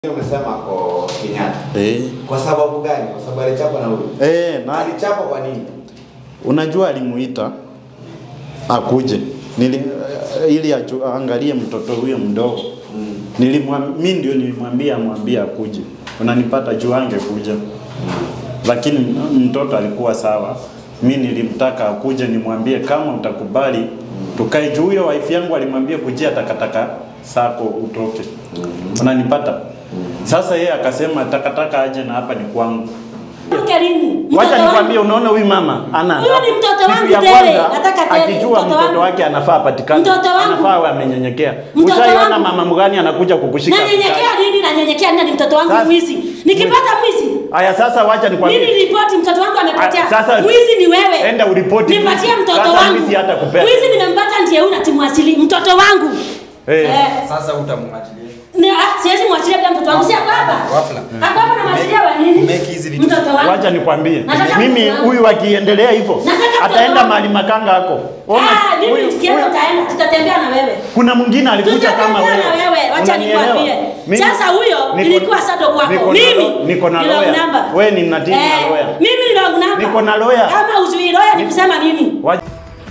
Umesema kwa Kenyatta. Eh. Kwa sababu gani? Kwa sababu alichapwa na huyu. Eh, na Alichapwa kwa nini? unajua alimuita akuje Nili, ili aju- aangalie mtoto huyo mdogo. Mm. Nilimwam, mimi ndio nilimwambia amwambie akuje. Unanipata juu angekuja. Lakini m- mtoto alikuwa sawa. Mimi nilimtaka akuje nimwambie kama utakubali tukae juu huyo wife yangu alimwambia kujia takataka sako utoke. Unanipata? Sasa yeye akasema takataka aje na hapa ni kwangu. Mke lini? Wacha Mtoto nikwambie, wangu. unaona huyu mama ana Huyu ni mtoto kitu wangu ya tele, kwanza, nataka tele, akijua mtoto mtoto wangu. wake anafaa apatikane, Mtoto wangu. anafaa awe amenyenyekea. Mtoto Ushaiona wangu. mama mgani anakuja kukushika? Nanyenyekea nini? Nanyenyekea nini? Ni mtoto wangu Sasa- mwizi. Nikipata mwizi Haya, sasa wacha mimi nikwambie. ripoti mtoto wangu amepotea. Ah, sasa- mwizi ni wewe. Enda uripoti Nipatie mwizi. mtoto Sasa wangu. mwizi hata kupea. Mwizi nimempata ndiye huyu na timu asili. Mtoto wangu. Eh. Eh. Sasa utamwachilia. Ni ah, siwezi mwachilia bila mtoto wangu. Si ako hapa. Wafla. Ako hapa na mwachilia wa nini? Make hizi vitu. Mtoto wangu. Wacha nikwambie, Nataka mimi mtoto wangu. huyu akiendelea hivyo Nataka mtoto ataenda wangu. mahali makanga hako. Ona, Ah, mimi huyu- tukienda huyu- utaenda. Tutatembea na wewe. kuna mwingine alikuja kama Tutatembea wewe. na wewe. Wacha Unanielewa? nikwambie. Mimi- Sasa huyo niko- ilikuwa sado kwako. niko na Mimi lo- niko na ni wrong lawyer. number. Wewe ni natini na Eh, lawyer. Mimi ni wrong number. Niko na lawyer. Kama uzui lawyer ni kusema nini? Wacha-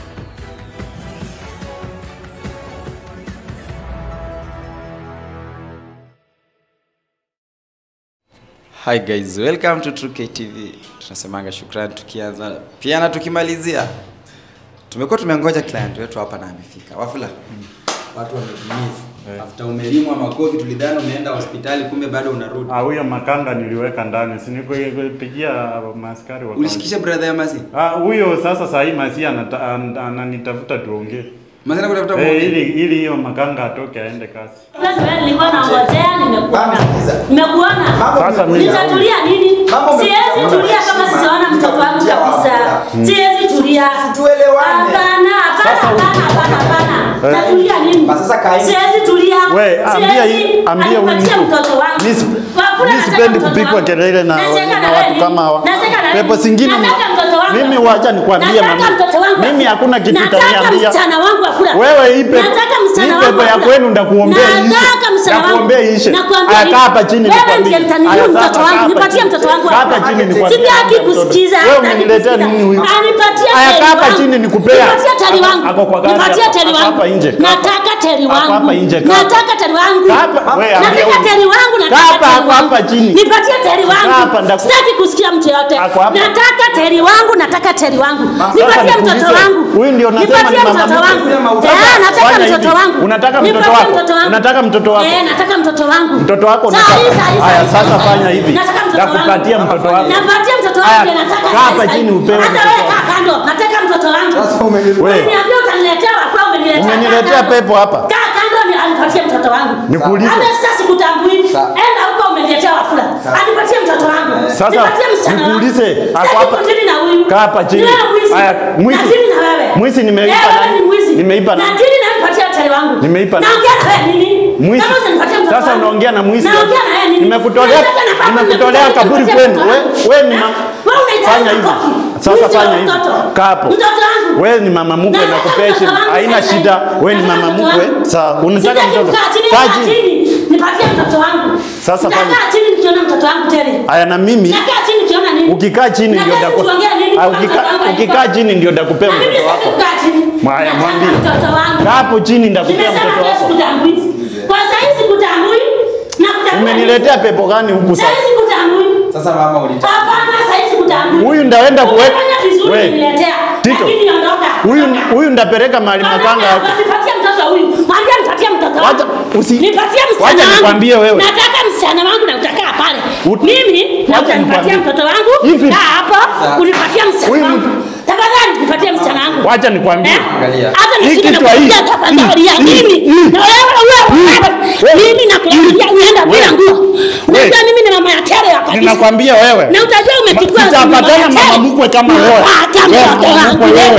Hi guys, welcome to True KTV. Tunasemanga shukrani tukianza pia na tukimalizia. Tumekuwa tumengoja client wetu hapa na amefika. Wafula. Watu wametimiza. After umelimwa makofi tulidhani umeenda hospitali kumbe bado unarudi. Ah, huyo makanga niliweka ndani, si nikupigia maaskari wa Ulishikisha brother ya Masi? Ah, huyo sasa saa hii Masi anata- an- ananitafuta tuongee. Masi nakutafuta Eh, hey, ili ili hiyo makanga atoke aende kazi. Sasa wewe nilikuwa naongojea nimekuona. Mama, sikiza. Nimekuona. Mambo Sasa mimi- yamekuja. Nitatulia nini? Mambo Siwezi yamekuja. tulia kama sijaona mtoto wangu Nitakutia kabisa. wapi? Siwezi tulia. Tuelewane. Hapana, hapana, Sasa- hapana, hapana, hapana. Eh. Natulia nini? Basi sasa kaa hivi. Siwezi tulia. We, ambia Siwezi. hii- ambia huyu Anipatie mtu. mtoto wangu. Mimi si- Wafula, mimi nataka sipendi mtoto kupigwa wangu. kelele na- Naseka na wewe watu nini? kama hawa. Naseka na Pepo wewe. zingine ni- Nataka mtoto wangu. Mimi wacha nikwambie Nataka mami. mtoto wangu. Mimi hakuna kitu Nataka utaniambia. msichana wangu Wafula. Wewe hii pepo- Nataka msichana hii wangu pepo ya Wafula. kwenu ndakuombea iishe. Nataka msichana wangu. Ndakuombea iishe. Nakwambia Aya, hivi. kaa hapa chini Wewe nikwambie. ndiye mtaniua Aya, mtoto sasa wangu. kaa hapa Nipatie chini. mtoto wangu Kaa hapa hapa. chini nikwambie. Sitaki mtoto. kusikiza. Wewe sitaki umeniletea kusikiza. nini huyu? Anipatie Aya, teli kaa hapa wangu. chini nikupea. Nipatie teli Ako- wangu. ako kwa gari Nipatie hapa. teli Ako wangu. hapa nje. Kaa hapa. Nataka teli Ako wangu. hapa nje. Kaa hapa. Nataka teli wangu. Kaa hapa. Wewe, ambia Nataka huyu. teli wangu. Kaa Nataka hapa, teli ako wangu. hapa chini. Nipatie teli Kaa hapa, wangu. ndaku- Sitaki kusikia mtu yote. Ako hapa. Nataka teli wangu. Nataka teli wangu. Nipatie nikuulize. mtoto wangu. Huyu ndio unasema Nipatie ni mama mtoto mkwe. wangu. Sema Eh, utaka- nataka Fanya mtoto hivi. wangu. Unataka mtoto Nipatie wako? mtoto wangu. Unataka mtoto wako? Eh, nataka mtoto wangu. Mtoto wako Saa unataka? hii, saa hii, saa Haya, hii, sasa saa hii. fanya hivi. Nataka mtoto wangu. Nakupatia mtoto wako. Napatia mtoto Haya, wangu ndiye nataka. kaa hapa sasa chini hivi. upewe Hata mtoto wewe wako. kaa kando. Nataka mtoto wangu. Sasa umenirudia. We. Uliniambia utaniletea wafula umeniletea. Umeniletea Kaa kando. pepo hapa. Kaa kando ni anipatie mtoto wangu. Nikuulize. Hata sasa sikutambui. Sawa. Enda huko umeniletea wafula. Sawa. Anipatie mtoto wangu. Sasa, Nipatie msichana wangu. nikuulize, ako Sitaki hapa. kudili na huyu. Kaa hapa chini. Ni wewe mwizi. Haya, mwizi. Na dili na wewe. Mwizi nimeipa Eh, wewe nani? ni mwizi. Nimeipa nani? Na dili na nipatie tele wangu. Nimeipa nani? Naongea na wewe nini? Mwizi. Kama usinipatie mtoto Sasa wangu. unaongea na mwizi. Naongea na wewe nini? Nimekutolea Nataka nafasi nimekutolea nimekupatia kaburi mtoto kwenu. wangu. We wewe ni mama. Wewe unahitaji Fanya hivi. makofi. Sasa Mwizi wa fanya hivi. mtoto. Kaa hapo. Mtoto wangu. Wewe ni mama mkwe Nataka na kupea mtoto wangu Haina sasa shida. hivi. Wewe ni Nataka mama mtoto mkwe. wangu. Sawa, unataka Sitaki mtoto. kukaa chini, Kaa kaa chini. chini. Nipatie mtoto wangu. Sasa fanya. Nitakaa chini nikiona mtoto wangu tele. Haya na mimi Nakaa chini nikiona nini? ukikaa chini ndio Nataka daku. tuongee nini Ah, kama ukika- mtoto wangu alipo? Ukikaa chini ndio dakupea Na mimi mtoto sitaki wako. kukaa chini. Haya, Nataka mwambie. mtoto wangu. Kaa hapo chini ndakupea Nimesema mtoto leo wako. sikutambui. Kwa sasa hivi sikutambui. Na kutambua. Umeniletea pepo gani huku Sasa sasa? hivi sikutambui. Sasa mama ulitaka. Hapana, sasa hivi sikutambui. Huyu ndaenda kuweka. Umefanya vizuri We. kuniletea. Tito. Lakini ondoka. Huyu Ondoka. huyu ndapeleka mahali makanga yako. Nipatie mtoto huyu. Mwambie nipatie mtoto wangu. Wacha usi Nipatie msichana Wacha wangu. nikwambie wewe. Nataka msichana wangu na utakaa pale. Ut- Mimi na Wacha utanipatia nikwambie. mtoto wangu. Hivi. Kaa hapo. Sawa. Unipatie msichana Huyu wangu. mtu- Tafadhali nipatie msichana wangu. Wacha nikwambie. Eh? Angalia. Hata Hii nishike na kichwa hii. kuambia tafadhali ya Hii. mimi. Hii. Na wewe wewe mimi nakuambia unaenda bila We. nguo. We. Unajua mimi ni mama ya tere ya kanisa. Ninakwambia wewe. Na utajua umechukua Sitapatana mama ya mama tere. mkwe kama wewe. Napata Wewe mtoto mama wangu mkwe wewe. lete.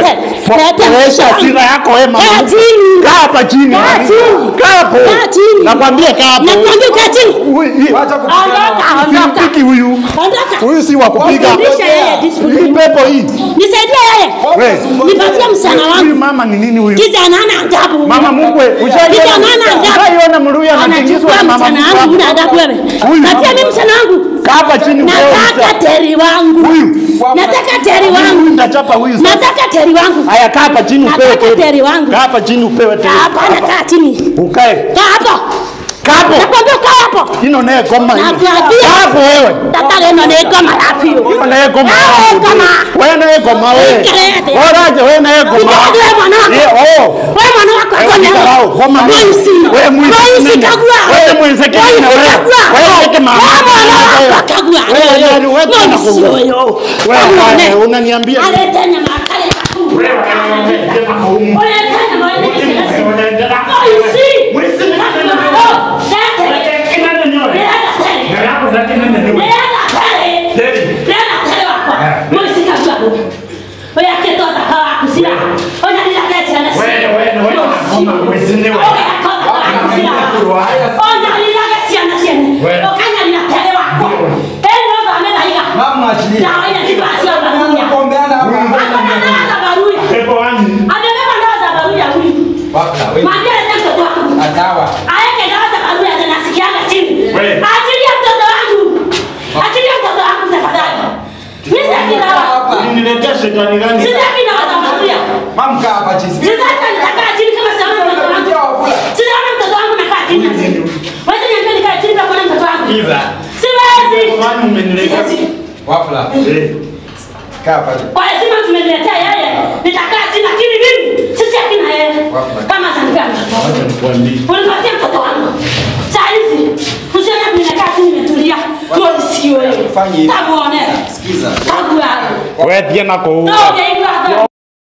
Leta Poesha mshenzi. hasira yako wewe mama. Kaa chini. Kaa hapa chini. Kaa chini. Kaa hapo. Kaa chini. Nakwambia kaa hapo. Nakwambia kaa chini. Huyu- Wacha kupigana. Ondoka, ondoka. Simpiki huyu. Ondoka. Huyu si wa kupiga. Fundisha yeye Hii discipline. pepo hii. Nisaidie yeye. Wewe. Nipatie msichana Huyu wangu. mama ni nini huyu? Kijana hana adabu. Mama mkwe, Kijana hana adabu. ushaiona Mluya anatingizwa Anachukua na mama msichana wangu, huna adabu wewe. Huyu. Patia mimi msichana wangu. Kaa hapa chini upewe Nataka msa- teri wangu. Huyu. Nataka teri Huyu wangu. nitachapa huyu sasa. Nataka teri wangu. Haya kaa hapa chini upewe Nataka teri. teri wangu. Kaa hapa chini upewe teri. Hapana, kaa chini. Ukae. Kaa hapo. Kaa hapo. Nakwambia kaa hapo. Ino naye koma. hiyo. Nakwambia. Kaa hapo wewe. Tatare no ne kama lapio. Ino naye koma. Ah, koma. Wewe naye koma wewe. Ikelete. Oraje wewe naye koma. Ikelete wewe mwanangu. Eh, oh. Wewe mwana wako Wewe akona. ukarao, koma mimi. Mwisi. Wewe mwisi Mwisi nini? kagua. Wewe mwisi kagua, Mwisi wewe. kagua. Wewe weke mama. Wewe mwana wako akagua. Wewe, wewe, wewe tena Mwisi kugua. wewe. Wewe, Unaone? wewe, unaniambia nini? Alete nyama kale kakuu. Alete nyama wale kesi. Mwisi. Mwisi ni nani? Kakua. Lete. Leta tele. Mama achilie. Kuombeana hapa. Pepo wani. Wapla, wewe. Sawa. Aeke dawa za barua zinasikianga chini. Wewe. Achilia mtoto wangu. Achilia mtoto wangu tafadhali. Mimi sitaki dawa. Hapa. Uliniletea shetani gani? Sitaki dawa za barua. Mama kaa hapa chini. Sitaki nitakaa chini kama sijaona mtoto wangu. Sijaona mtoto wangu nakaa chini. Wewe niambie nikae chini kama kuona mtoto wangu. Kiza. Siwezi. Pepo wani umeniletea. Siwezi. Wapla. Eh. Kaa hapa chini. Kwa heshima tumeniletea yeye. Nitakaa chini lakini mimi sitaki na yeye. Kama zanipea mtoto wangu. Wacha nikwambie. Unipatie mtoto wangu. Saa hizi usione mimi nakaa chini nimetulia. Wewe si wewe. Fanya hivi. Tamuone. Sikiza. Tabu yako. Wewe pia nako huko. Ndio hivyo hata.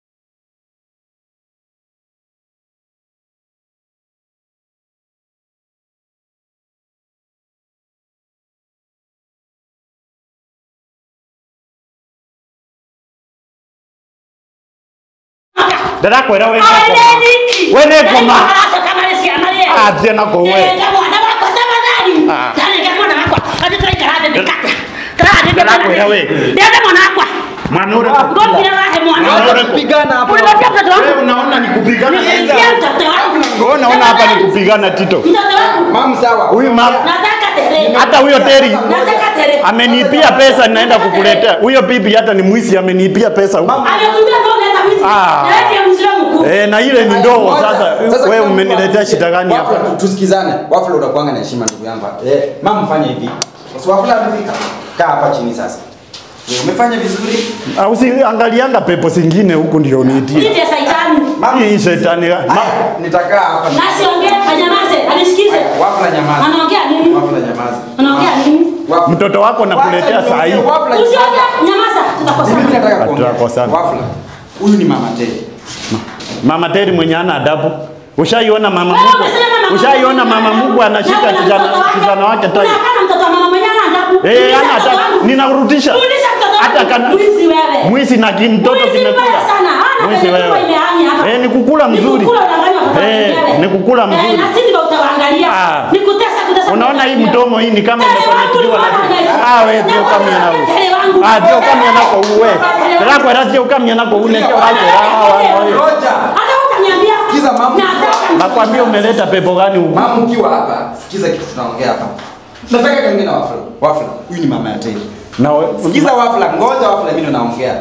Dada kwera wewe. Aideni. Wewe ni koma. Hata kama nisikia Maria. Ah, tena kwa wewe. Eh, kama wana wako tafadhali. Ah. Tani kama wana wako. Hadi try karade nikata. Karade Dada kwera wewe. Ndio mwana wako. Mwanure. Ngopi na wahe mwana wako. Mwanure. Kupigana hapa. Unipatia mtoto Wewe wangu. unaona ni kupigana. Nisikia mtoto wangu. Wewe unaona hapa ni kupigana Tito. Mtoto wangu. Mama sawa. Huyu mama Nataka tere. hata huyo Teri Nataka tere. amenipia pesa naenda kukuletea. Huyo bibi hata ni mwizi amenipia pesa huko. Ametumia ndio leta wizi. Ah. Na yeye ni Muislamu mkuu. Eh, na ile ni ndogo Moja. sasa. Wewe kama umeniletea mtu shida gani hapa? Wafula, tu- tusikizane. Wafula unakuanga na heshima ndugu yangu. Eh, mama fanya hivi. Basi Wafula amefika. Kaa hapa chini sasa. Eh, Umefanya vizuri. Au si angalianga pepo zingine huku ndio uniitie. Nite saitani. Mama. Hii shetani. Ma, Aya, Nitakaa hapa. Na siongee kanyamaze. Anisikize. Wafula nyamaza. Anaongea nini? Wafula nyamaza. Anaongea nini? Wafula. mtoto wako nakuletea Wacha saa hii. niongee, Wafula Usiongea, nyamaza. Mimi Tutakosana. nataka kuongea. Tutakosana. Wafula. Huyu ni mama Teddy. Mama Teri mwenye ana adabu. Ushaiona mama Wewe Mungu? umesema mama Ushaiona mwenye mama ana Mungu adabu. anashika Na una kijana mtoto wake. kijana wake tai. Unakaa na mtoto wa mama mwenye ana adabu. Eh, Rudisha ana mtoto adabu. wangu. Ninarudisha. Rudisha mtoto wangu. Hata kana Mwizi wewe. Mwizi na kimtoto Mwizi kimekula. mbaya sana. Hana Mwizi penye wewe. kubwa imehani hapa. Eh, ni kukula Ni mzuri. kukula unadanganya watoto Eh, wenyewe. ni kukula Eh, mzuri. na sisi ndio utawaangalia. Ah. Ni kutesa kutesa. Unaona hii kutesa. mdomo hii ni kama Tele wangu imefanikiwa ni mwana lakini wa ah wewe ndio Tele kama yana wangu. Tele wangu. ah ndio kama yana kwa uwe Tele wangu. rako rako kama yana kwa une kwa rako Roja. Hata utaniambia. Sikiza mama. Nataka nakwambia umeleta pepo gani huku Mama ukiwa hapa, sikiza kitu tunaongea hapa. Nataka kaongea na Wafula. Wafula, huyu ni mama ya Teddy. na we- Sikiza Wafula, ngoja Wafula mimi ndo naongea.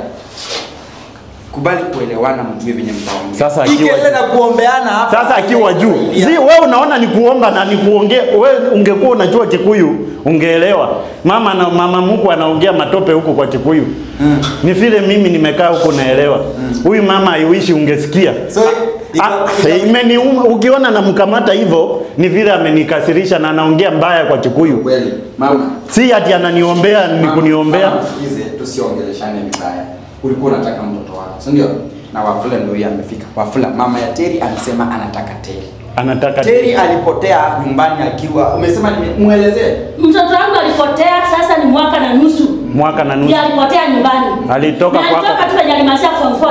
Kubali kuelewana mjue venye mtaongea. Sasa Hii akiwa- kelele na kuombeana hapa. sasa akiwa juu Saidia. si wewe unaona ni kuomba na ni kuongea wewe ungekuwa unajua Kikuyu ungeelewa mama na mama Mungu anaongea matope huko kwa Kikuyu Mm. ni vile mimi nimekaa huko naelewa huyu mama aiwishi ungesikia So, iko- Ah, iko- eh, imeniuma ukiona namkamata hivyo ni vile amenikasirisha na anaongea mbaya kwa Kikuyu Kweli, mama. si ati ananiombea ni Mama, kuniombea mama, Sikize, tusiongeleshane vibaya. Ulikuwa unataka mtoto wako, si ndio? Na Wafula ndio huyu amefika. Wafula, mama ya Teri amesema anataka Teri. anataka Teri alipotea nyumbani akiwa, umesema nimuelezee. Mtoto wangu alipotea sasa ni mwaka na nusu. mwaka na nusu Ndiye alipotea nyumbani. Alitoka Na kwako. alitoka tu kwenye alimasha form 4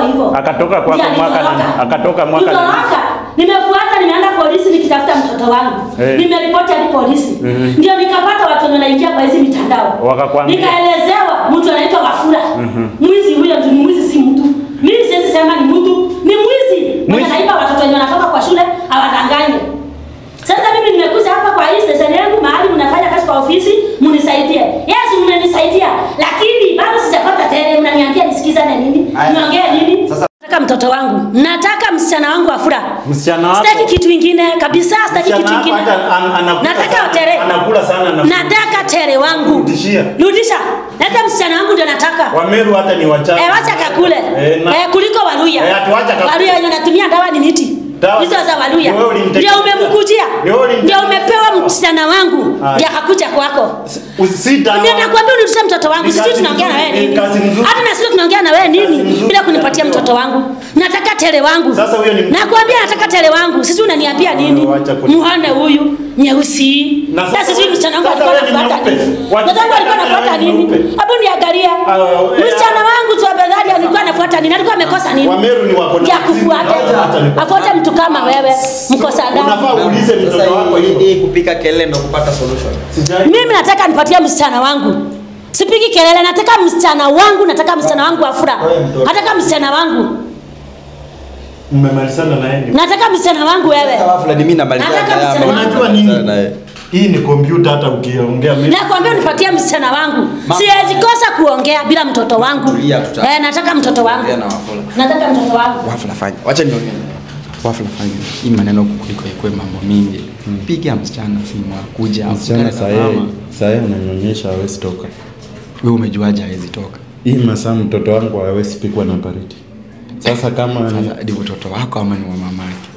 hivyo. Akatoka kwako Ndiye mwaka alitoroka. nani? Akatoka mwaka nani? Kutoroka. Nimefuata nimeenda polisi nikitafuta mtoto wangu. Eh. Nimeripoti hadi polisi. Ndio nikapata watu wenye wanaingia kwa hizi mitandao. Wakakwambia? Nikaelezewa mtu anaitwa Wafula. Mwizi huyo ndio ni mwizi si mtu. Mimi siwezi sema ni mtu, ni mwizi. Mwenye Mwizi. anaiba watoto wenye wanatoka kwa shule awadanganye. Sasa mimi nimekuja hapa kwa hii station yangu mahali mnafanya kazi kwa ofisi, mnisaidie. Yes, mnanisaidia. Lakini bado sijapata tele, mnaniambia nisikizane nini? Aya. Niongee nini? Sasa- Nataka mtoto wangu. Nataka msichana wangu Wafula. Msichana wako Sitaki kitu ingine kabisa, sitaki Msichana kitu wako ingine. hata an- anakula Nataka sana- tere. anakula sana na Nataka tere wangu. Rudishia. Rudisha. Leta msichana wangu ndio nataka. Wameru hata ni wachache. Eh, wacha kakule. Eh, na- Eh, kuliko Waluya. Eh, ati wacha kakule. Waluya wenye natumia dawa ni miti. Dawa- Hizo za Waluya. Wewe ulimtekelezea. Ndio umemkujia. Wewe ulimtekelezea. Ndio umepewa msichana wangu. Aya. Ndio akakuja kwako. Usita. Ndio nakwambia unirudishe mtoto wangu. Ni Sisi kazi tunaongea na wewe nzuri, nini? ni kazi nzuri. Hata na sisi tunaongea na wewe nini nzuri. bila kunipatia mtoto wangu. Nataka tele wangu. Sasa huyo ni mtu- Nakwambia nataka tele wangu. Sisi unaniambia nini? Wacha kuni- Muhane huyu nyeusi. Na Sasa sasa sisi wewe- msichana wangu sasa alikuwa wewe ni anafuata nyeupe. nini? Watu- Mtoto wangu alikuwa anafuata wewe ni nini? nyeupe. Hebu niangalia. Ah, eh, Msichana wangu tu abadhali alikuwa anafuata nini? Alikuwa amekosa nini? Wameru ni wako na Ya kufuata. Hata ni- Afuate mtu kama wewe. Mkosa Unafaa adabu. uulize Sasa mtoto wako hii- hivyo. hii kupika kelele ndo kupata solution. Sijai. Mimi nataka nipatie msichana wangu. Sipigi kelele, nataka msichana wangu, nataka msichana wangu afura. Wewe mtoto. Nataka msichana wangu. Mmemalizana na yeye. Nataka msichana wangu wewe. Sasa wafula ni mimi namalizana Nataka na yeye, msichana ama wangu. Unajua nini? namalizana na yeye. Hii ni kompyuta hata ukiongea mimi. Nakwambia unipatie msichana wangu. Ma- Siwezi kosa kuongea bila mtoto wangu. Tulia, tuta- Eh, nataka mtoto wangu. Ongea na Wafula. Nataka mtoto wangu. Wafula fanya. Wacha niongee. Wafula fanya. Hii maneno kuliko ikwe mambo mingi. Piga msichana simu akuja. Msichana akutane na saa hii mama. saa hii ananyonyesha hawezi toka. Wewe umejuaje hawezi toka? Hii masaa mtoto wangu hawezi pikwa na baridi. Sasa kama ni- Sasa ni mtoto wako ama ni wa mamake?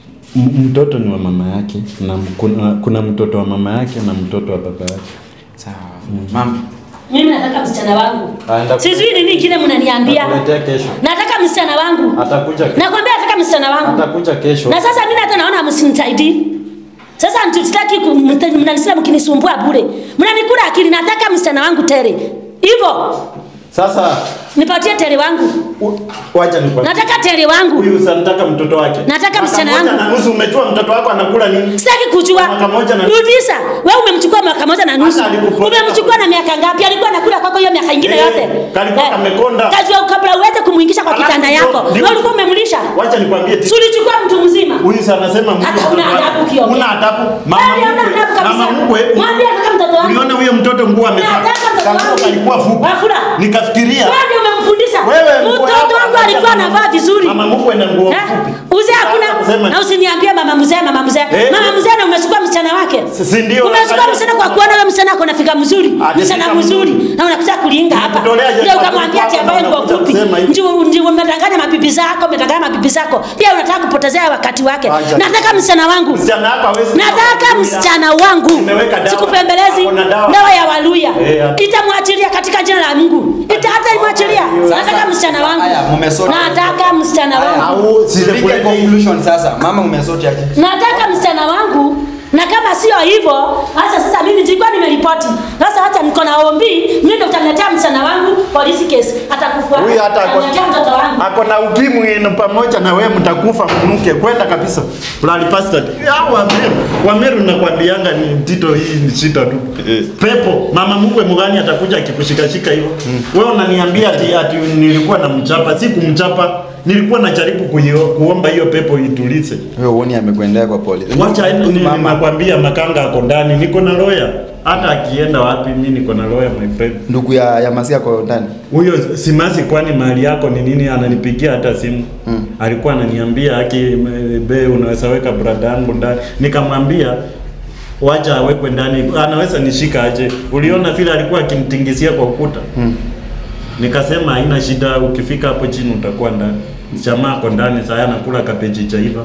m- mtoto ni wa mama yake na m- kuna, kuna mtoto wa mama yake na mtoto wa baba yake. Sawa. Mama, Mimi nataka msichana wangu. Aenda- Sijui nini kingine mnaniambia. Atakuletea kesho. Nataka msichana wangu. Atakuja Nakwambia nataka msichana wangu. atakuja kesho. Na sasa mimi hata naona msinisaidii. Sasa mtitaki mnanisema mkinisumbua bure. Mnanikula akili nataka msichana wangu tere. Hivyo Sasa nipatie tere wangu. u- wacha nikwambie. Nataka tere wangu. Huyu sanataka mtoto wake. Nataka Mwaka msichana moja wangu. na nusu umejua mtoto wako anakula nini? Sitaki kujua. Mwaka moja na- Rudisha. Wewe umemchukua mwaka moja na nusu. Hata alikupoteza. Umemchukua na miaka ngapi? Alikuwa anakula kwako hiyo miaka ingine Eh, yote. kalikuwa kamekonda. Kajua kabla uweze kumuingisha kwa Alafu kitanda ndio- yako. ndio- Wewe ulikuwa umemlisha. Wacha nikwambie Si ulichukua mtu mzima. Huyu sana anasema Mungu Hata una mtoto wake. adabu kiongea. Una adabu. Mama Yaani huna mkwe. adabu kabisa. Mama mkwe. Mwambie nataka mtoto wangu. Uliona huyo mtoto nguo amevaa. Nataka mtoto Kanguo wangu. kalikuwa fupi. Wafula. Nikafikiria Wewe ndio umemfundisha. Wewe nguo Mtoto yako wangu angalia alikuwa mama- anavaa vizuri. Mama mkwe na nguo Eh? fupi. Uzee hakuna. Sema- Na usiniambie mama mzee, mama mzee. Eh? Mama mzee na umechukua msichana wake. Si ndio? Umechukua Angalia- msichana kwa kuona wewe msichana ako na fika mzuri. Ati Msichana fika mzuri. mzuri. Na unakuja kulinga hapa. Nikutolea je- Ndio ukamwambia ati hapa avae nguo unakuja fupi. kusema hivi. Ndio ndio umedanganya mabibi zako, umedanganya mabibi zako. Pia unataka kupotezea wakati wake. Acha. Nataka msichana wangu. Msichana hapa hawezi. Nataka msichana wangu. Nimeweka dawa. Sikupembelezi. Ako na dawa. Dawa ya Waluya. Eh, hata- Itamwachilia katika jina la Mungu. Ita hata imwachilia. Nataka msichana wangu. Haya, mmesota. Nataka msichana wangu. Au Tupige sije conclusion sasa. Mama umesoti aje? Nataka msichana wangu na kama sio hivyo, hasa sasa mimi nilikuwa nimeripoti. Sasa hata niko na ombi, mimi ndo utaniletea msichana wangu polisi case. Atakufa. Huyu hata ako- Ataniletea mtoto wangu. ako na ukimwi ino pamoja na wewe mtakufa mnuke kwenda kabisa. Fulani pastor. Hao Wameru, Wameru nakwambianga ni Tito hii ni shida tu. Pepo, mama mkwe mgani atakuja akikushikashika hivyo. Wewe unaniambia ati, ati nilikuwa na mchapa, si kumchapa. Nilikuwa najaribu kuio, kuomba hiyo pepo itulize. Wewe uone amekuendea kwa polisi. Wacha ni- mama. nakwambia makanga ako ndani, niko na lawyer. Hata akienda wapi mimi niko na lawyer my friend. Ndugu ya ya Masia kwa ndani. Huyo simasi kwani mahali yako ni nini? Ananipigia hata simu Mm. alikuwa ananiambia aki m- be, unaweza weka brada yangu ndani. Nikamwambia wacha awekwe ndani, anaweza nishika aje? Uliona vile alikuwa akimtingizia kwa ukuta Mm. Nikasema haina shida, ukifika hapo chini utakuwa ndani. Jamaa ako ndani sasa anakula kabeji chaiva.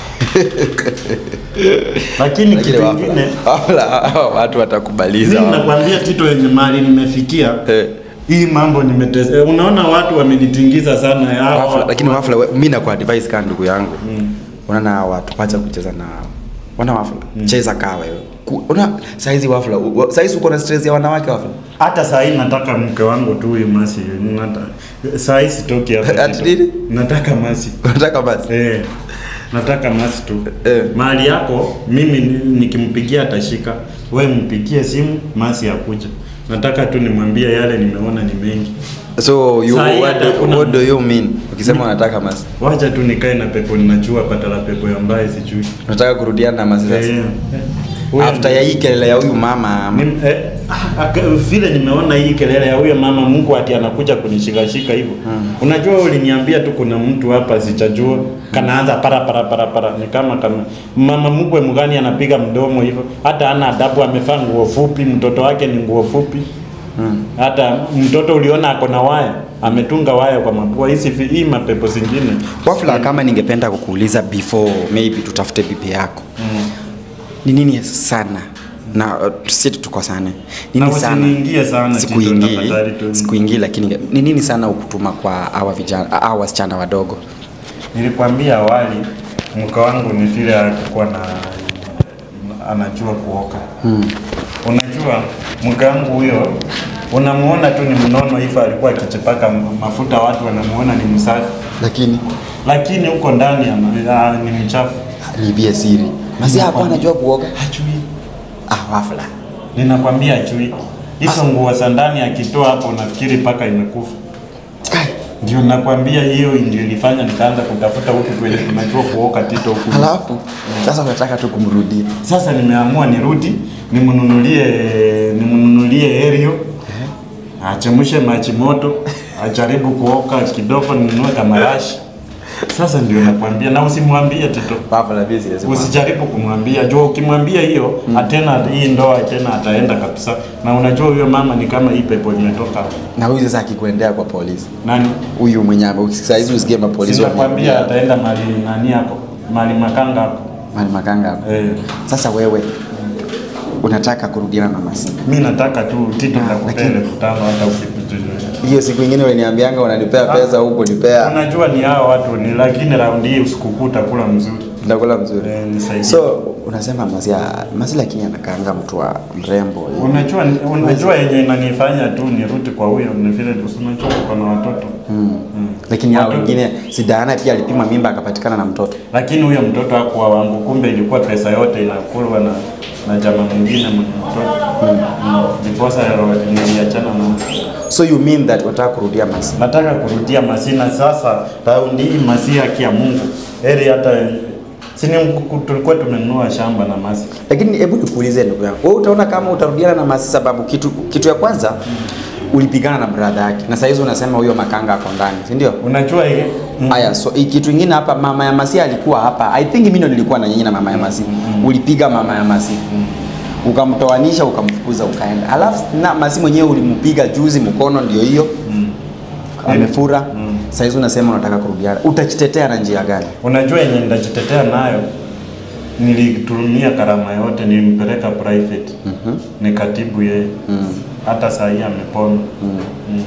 Lakini Lakini kitu wafla. kingine Wafla hao watu watakubaliza. mimi wafla. nakwambia Tito yenye mahali nimefikia Eh. hii mambo nimetesa. eh, Unaona watu wamenitingiza sana hao Wafla, watu- lakini wafla we- mimi nakuwa advice kama ndugu yangu. Mm. Unaona hawa watu wacha kucheza na wana wafla. Cheza kaa wewe. ku- una saizi wafula wa- saizi uko na stress ya wanawake wafula hata saa hii nataka mke wangu tu huyu masi nata, saa hii sitoki hapa Ati Tito. nini? nataka masi unataka basi eh, nataka masi tu Eh. mahali yako mimi ni- nikimpigia atashika we mpigie simu masi akuja nataka tu nimwambie yale nimeona ni mengi so you, Saa hii what, hata do, hakuna- what do you mean ukisema unataka masi wacha tu nikae na pepo ninajua patala pepo ya mbaye sijui unataka kurudiana na masi sasa Eh, huyo after ya hii kelele ya huyu mama Nim, eh, ah, aka- vile nimeona hii kelele ya huyo mama Mungu ati anakuja kunishikashika hivyo. Unajua uliniambia tu kuna mtu hapa sichajua kanaanza para para para para ni kama kama mama mkwe mgani anapiga mdomo hivyo hata ana adabu amevaa nguo fupi mtoto wake ni nguo fupi hata mtoto uliona ako na waya ametunga waya kwa mapua hizi vi- hii mapepo zingine wafula kama ningependa kukuuliza before maybe tutafute bibi yako ni nini sana na uh, tusiti tukosane Na nini sana usiniingie sana, Tito, sikuingii tafadhali tu. sikuingii lakini ninge- ni nini sana ukutuma kwa hawa vijana hawa wasichana wadogo Nilikwambia awali mke wangu ni vile alikuwa na anajua kuoka. hmm. Unajua mke wangu huyo unamuona tu ni mnono hivyo, alikuwa akichipaka m- mafuta, watu wanamuona ni msafi, lakini lakini huko ndani ana- ah, ni mchafu. niibie siri masi hapo anajua kuoga Hajui, ah wafula ninakwambia hajui. Hizo nguo za ndani akitoa hapo, unafikiri paka imekufa. Kai, Ndio nakwambia, hiyo ndio ilifanya nikaanza kutafuta huku kwenye tunajua kuoka Tito huku. halafu sasa unataka tu kumrudia Sasa nimeamua nirudi nimnunulie nimnunulie Helio achemshe maji moto ajaribu kuoka kidogo, ninunue kamarashi. Sasa ndio nakwambia, na usimwambie Tito, wafula busy lazima usijaribu kumwambia juu, ukimwambia hiyo atena hii ndoa tena ataenda kabisa. Na unajua huyo mama ni kama hii pepo imetoka na huyu sasa akikuendea kwa polisi nani, huyu mwenye saizi usikie mapolisi sinakwambia ataenda mali nani yako mali makanga yako mali makanga hapo. eh. sasa wewe unataka kurudiana na masi Mi nataka tu Tito, Ah, nitakupea lakini- elfu tano hata ukipita hiyo siku ingine uliniambianga unanipea Ah. pesa huko nipea Unajua ni hao watu ni, lakini raundi hii usikukuu utakula mzuri. ndakula mzuri Eh, nisaidie. so unasema masi masi lakini anakaanga mtu wa mrembo Unajua unajua yenye inanifanya tu nirudi kwa huyo ni vile tu si unajua uko na watoto. mm. Mm. lakini hao Watoto- wengine si Diana pia alipima mimba akapatikana na mtoto Lakini huyo mtoto hakuwa wangu, kumbe ilikuwa pesa yote inakulwa na na jamaa mwingine mwenye mtoto. Mm. Mm. Ndiposa ro- niliachana na so you mean that unataka kurudia masi nataka kurudia Masina sasa. Raundi hii Masi haki ya Mungu heri hata sini tulikuwa tumenunua shamba na Masi lakini hebu nikuulize ndugu yangu wewe utaona kama utarudiana na masi sababu kitu kitu ya kwanza ulipigana na brother yake na saizi unasema huyo makanga ako ndani si ndio unajua ile mm. Haya, so hii kitu ingine hapa, mama ya Masi alikuwa hapa. I think mimi ndo nilikuwa na nyinyi na mama ya Masi. Ulipiga mama ya Masi. Ukamtoanisha, ukamfukuza, ukaenda. Alafu na Masi mwenyewe ulimpiga juzi mkono, ndio hiyo Mm. amefura. Mm. Sasa hizo unasema unataka kurudiana, utajitetea na njia gani? Unajua yenye nitajitetea nayo, nilitumia karama yote, nilimpeleka private Mhm. nikatibu yeye Mm. hata saa hii amepona Mm. mm.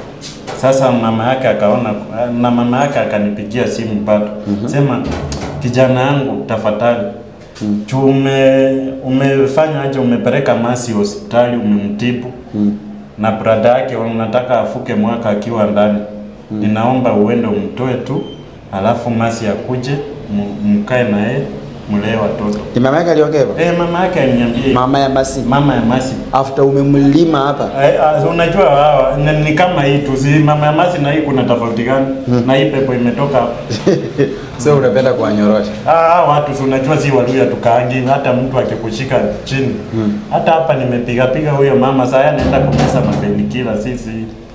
Sasa mama yake akaona na mama yake akanipigia simu bado sema, kijana yangu tafadhali Mm. juu ume, umefanya aje, umepeleka Masi hospitali umemtibu Mm. na brada yake unataka afuke mwaka akiwa ndani ninaomba uende umtoe tu, alafu Masi akuje mu- mkae na yeye mlee watoto. Ni mama yake aliongea hivyo? Eh, mama yake aliniambia hivyo. Mama ya Masi. mama ya Masi After umemlima hapa. Eh, ah, unajua hawa ni, ni kama hii tu, si mama ya Masi na hii kuna tofauti gani? Na hii pepo imetoka hapa. so unapenda kuwanyorosha. Ah, hawa watu si unajua si Waluya tukaangi, hata mtu akikushika chini hata hapa nimepiga piga huyo mama, saa anaenda kumeza mapeni kila sisi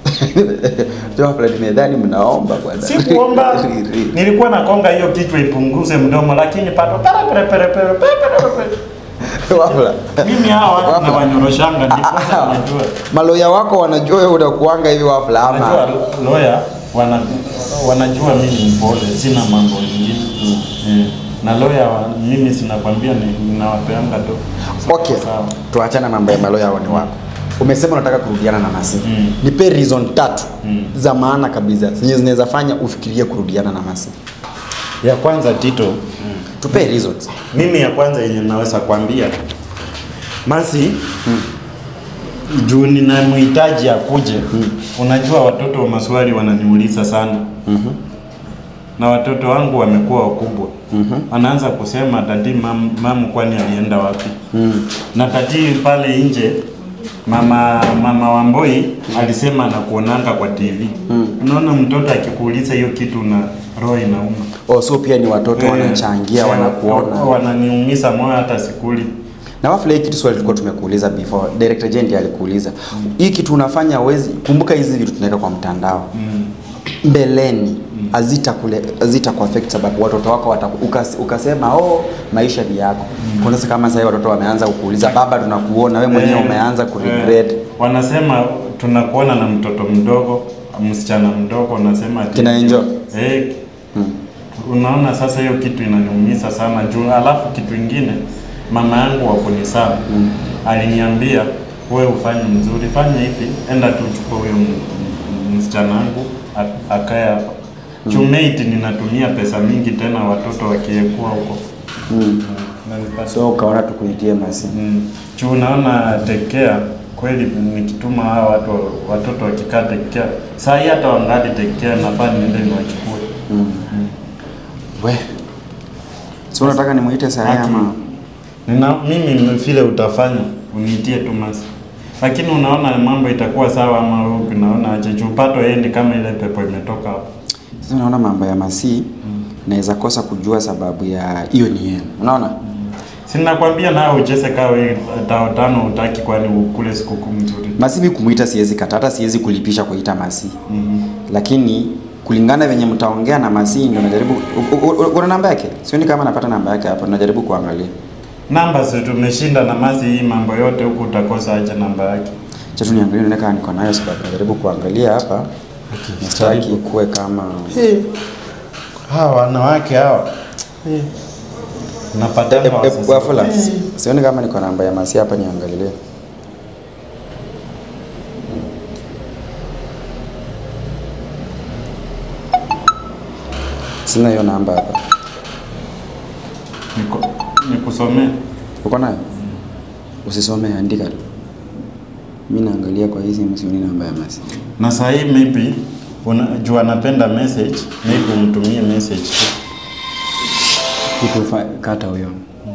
Ndio hapa nimedhani mnaomba bwana. si kuomba, nilikuwa nakonga hiyo kichwa ipunguze mdomo, lakini pato pere pere pere pere pere pere. Wafula. Mimi hawa watu Wafula. nawanyoroshanga, Ah, ndiposa ah, unajua Maloya wako wanajua wewe unakuanga hivi wafula ama? Unajua lawyer wana, wanajua mimi ni mpole, sina mambo mengine mm. na lawyer wa- mimi sinakwambia ni- ninawapeanga tu Okay, sawa. tuachana mambo ya maloya wani wako. Umesema unataka kurudiana na Masi. Mm. Nipe reason tatu Mm. za maana kabisa zenye zinaweza fanya ufikirie kurudiana na Masi. Ya kwanza Tito, Tupe reasons. mimi ya kwanza yenye naweza kwambia Masi juu ninamhitaji akuje. Unajua watoto wa maswali wananiuliza sana na watoto wangu wamekuwa wakubwa anaanza kusema tati mam, mamu kwani alienda wapi na tati pale nje mama mama Wamboi alisema anakuonanga kwa TV unaona mtoto akikuuliza hiyo kitu na roho inauma Oh, so pia ni watoto Eh, wanachangia eh, wanakuona. wananiumiza moyo hata sikuli Na wafula hii kitu swali tulikuwa tumekuuliza before. Director Jendi alikuuliza. Hii kitu unafanya uwezi kumbuka hizi vitu tunaweka kwa mtandao. Mbeleni hazita kule hazita kuaffect sababu watoto wako wataku, ukas, ukasema oh maisha ni yako. Kuna sasa kama sasa watoto wameanza kukuuliza baba tunakuona wewe mwenyewe Eh, umeanza kuregret. eh, wanasema tunakuona na mtoto mdogo msichana mdogo wanasema ati- Kina enjoy. eh, unaona sasa hiyo kitu inaniumiza sana juu alafu kitu ingine mama yangu wakuni sana aliniambia wewe ufanye mzuri fanya hivi enda tu chukua huyo m- m- msichana wangu a- akae hapa chumate ninatumia pesa mingi tena watoto wakiekua huko Mm. Nanipata- So ukaona tukuitie masi. Mm. Juu unaona tekea kweli nikituma hawa watu watoto wakikaa tekea saa hii hata wangali tekea nafaa niende niwachukue. Mm. We. So unataka nimuite saa hii Haki. ama? Nina mimi vile utafanya uniitie tu masi. Lakini unaona mambo itakuwa sawa ama wewe unaona aje juu pato endi kama ile pepo imetoka hapo. Sasa unaona mambo ya masi naweza kosa kujua sababu ya hiyo ni yenu. Unaona? Sina kwambia nawe ucheze kaa wewe tao tano utaki kwani ukule sikukuu mzuri. Masi mimi kumuita siwezi kata, hata siwezi kulipisha kuita masi. Mhm. Lakini kulingana venye mtaongea na masi ndio najaribu u- u- u- una namba yake? Sioni kama napata namba yake hapa, najaribu kuangalia. Namba si tumeshinda na masi hii mambo yote huku utakosa aje namba yake. Acha tu niangalie nione kama niko nayo sababu najaribu kuangalia hapa. Nastaki kuwe kama Hey, hawa wanawake hawa hey. Napata Eh, eh, Wafula, sioni kama niko namba ya masi hapa niangalie. Sina hiyo namba hapa. nikusomee Uko nayo? Usisome, andika tu. Mimi naangalia kwa hizi msioni namba ya masi. na saa hii maybe unajua anapenda message maybe umtumie message tu Kitu fa- kata huyo.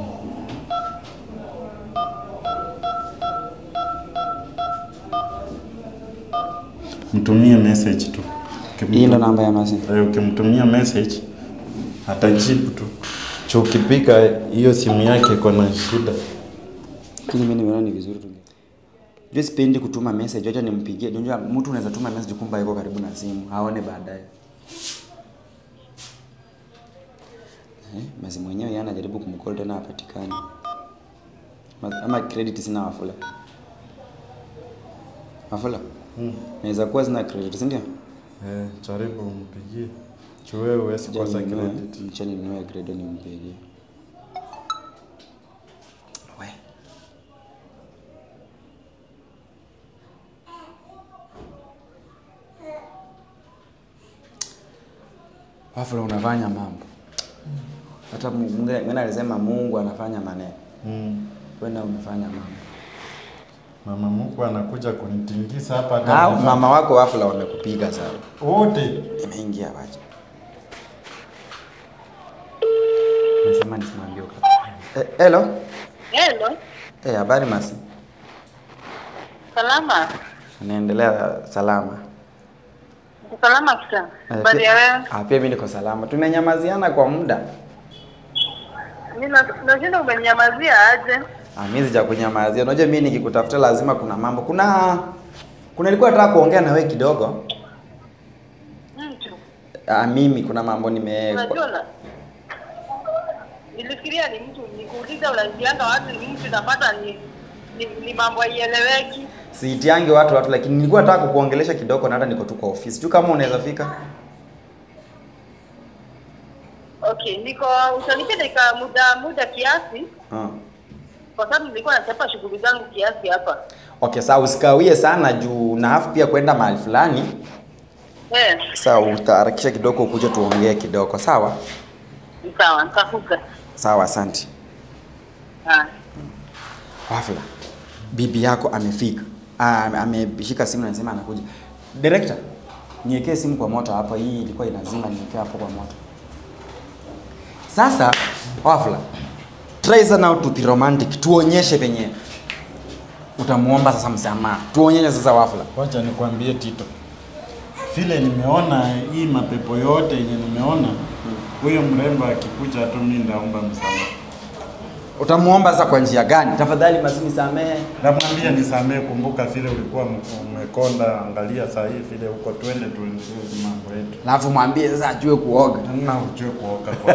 mtumie message tu Hii ndo namba ya masi. Eh, ukimtumia message atajibu tu Cho ukipika hiyo simu yake iko na shida Lakini mimi nimeona ni vizuri tu. Jua sipendi kutuma message, acha nimpigie. Unajua mtu unaweza tuma message kumbe yuko karibu na simu, haone baadaye. Eh, basi mwenyewe yeye anajaribu kumcall tena hapatikani. Ma- Ama credit sina Wafula. Wafula? hmm. Naweza kuwa sina credit, si ndio? eh, jaribu umpigie Cho wewe huwezi Acha kosa ninunue- credit acha ninunue credit nimpigie. We. Wafula unafanya mambo. Hata Mungu mwingine alisema Mungu anafanya maneno. mm. Wewe na unafanya mambo. mama Mungu anakuja kunitingisa hapa hata Ah, nifanye- mama wako Wafula wamekupiga sana. wote Imeingia wacha. Nasema nisimwambie uka. Eh, hello. Hello, Eh, habari masi. salama. Naendelea salama. Uko salama kisa? Eh, Habari pia- ya wewe? Ah, pia mimi niko salama. Tumenyamaziana kwa muda. Mimi na- nashinda umenyamazia aje? Ah, mimi sija kunyamazia. Unajua mimi nikikutafuta lazima kuna mambo. Kuna kuna nilikuwa nataka kuongea na wewe kidogo. Mtu. Ah, mimi kuna mambo nime Unajua na nilifikiria ni mtu nikuuliza unaingianga watu ni mtu napata ni ni, ni mambo haieleweki. siitiangi watu watu, lakini nilikuwa nataka kukuongelesha kidogo na hata niko tu kwa ofisi. Tu kama unaweza fika. Okay, niko utanipa dakika muda muda kiasi Ah. kwa sababu nilikuwa nachapa shughuli zangu kiasi hapa. Okay, sawa usikawie sana juu na hafu pia kwenda mahali fulani. Eh, Sawa, utaharakisha kidogo ukuje tuongee kidogo. Sawa? sawa, nitakuja. Sawa, asante. Ah. Wafula. bibi yako amefika Ah, ame- ameshika simu na anasema anakuja director niwekee simu kwa moto hapa hii ilikuwa inazima niwekee hapo kwa moto sasa wafla try sana now to be romantic tuonyeshe venye utamuomba sasa msamaha tuonyeshe sasa wafla Wacha nikwambie Tito, vile nimeona hii mapepo yote yenye nimeona, huyo mrembo akikuja tu mimi ndaomba msamaha, utamuomba sasa kwa njia gani tafadhali masini samehe namwambia nisamee. Kumbuka vile ulikuwa m- umekonda, angalia saa hii vile uko, twende tuendelee mambo yetu, alafu mwambie sasa ajue kuoga na ujue kuoka kwa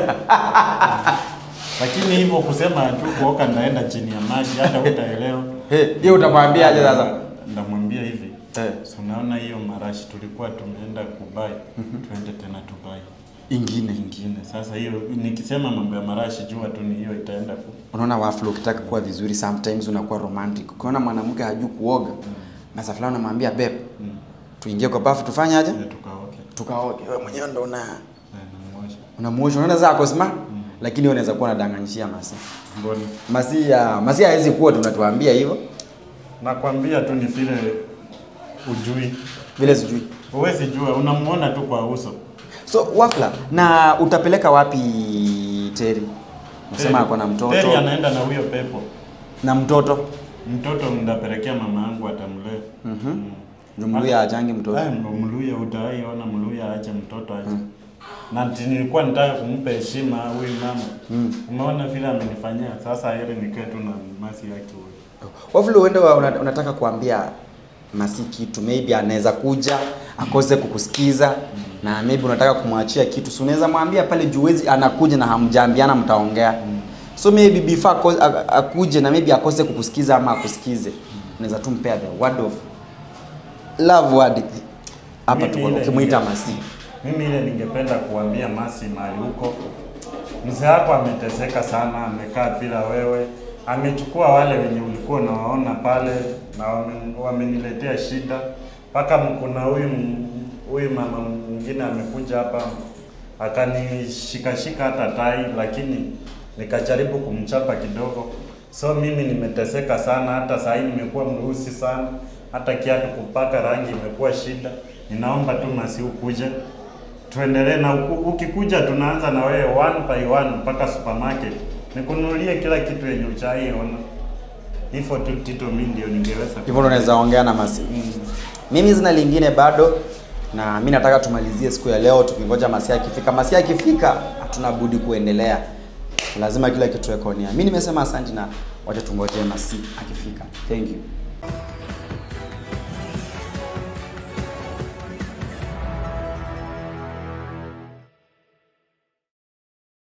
lakini hivyo kusema tu kuoka ndaenda chini ya maji, hata utaelewa. Hey, hiyo utamwambia aje sasa Ndamwambia hivi Eh. so unaona hiyo marashi tulikuwa tumeenda kubai, twende tena tubai ingine ingine. Sasa hiyo nikisema mambo ya marashi, jua tu ni hiyo itaenda ku unaona wafla ukitaka kuwa vizuri sometimes unakuwa romantic ukiona mwanamke hajui kuoga na saa fulani unamwambia beb tuingie kwa bafu tufanye aje ile tukaoke tukaoge wewe mwenyewe ndo una Eh, namwosha. unamuosha unaona zako sima lakini wewe unaweza kuwa unadanganyishia masi Mboni masi ya masi hawezi kuwa tunatuambia hivyo nakwambia tu ni vile ujui, vile sijui huwezi jua, unamuona tu kwa uso. so wafla na utapeleka wapi teri unasema ako na mtoto Teri anaenda na huyo pepo. na mtoto Mtoto mndapelekea mama yangu atamlea. Mhm. Ndio Mluya ajangi mtoto. Eh, Mluya utaiona Mluya aache mtoto aje. Na ati nilikuwa nitaka kumpa heshima huyu mama. Umeona vile amenifanyia. Sasa heri nikae tu na masi yake huyo. Wafula uende wa- una, unataka kuambia Masi kitu maybe anaweza kuja akose kukusikiza na maybe unataka kumwachia kitu, si unaweza mwambia pale juu wezi anakuja na hamjaambiana mtaongea. So maybe before ako- a- akuje na maybe akose kukusikiza ama akusikize, unaweza tu mpea the word of love word hapa Mimi tu ile ukimuita ninge- Masi. Mimi ile ningependa kuambia Masi mahali huko. Mzee wako ameteseka sana, amekaa bila wewe. Amechukua wale wenye ulikuwa unawaona pale na wame- wameniletea shida. Mpaka kuna huyu m- huyu mama mwingine amekuja hapa akanishikashika hata tai, lakini nikajaribu kumchapa kidogo. So mimi nimeteseka sana, hata saa hii nimekuwa mweusi sana, hata kiatu kupaka rangi imekuwa shida. Ninaomba tu Masi ukuje tuendelee na uku- ukikuja, tunaanza na wewe one by one mpaka supermarket, nikununulie kila kitu yenye uchaiona. Hivyo tu Tito, mimi ndio ningeweza Hivyo ndo unaweza ongea na Masi. Mimi sina lingine bado na mi nataka tumalizie siku ya leo tukingoja Masia akifika. Masia akifika hatuna budi kuendelea, lazima kila kitu ekonia. Mi nimesema asante na wacha tungoje Masi akifika. Thank you.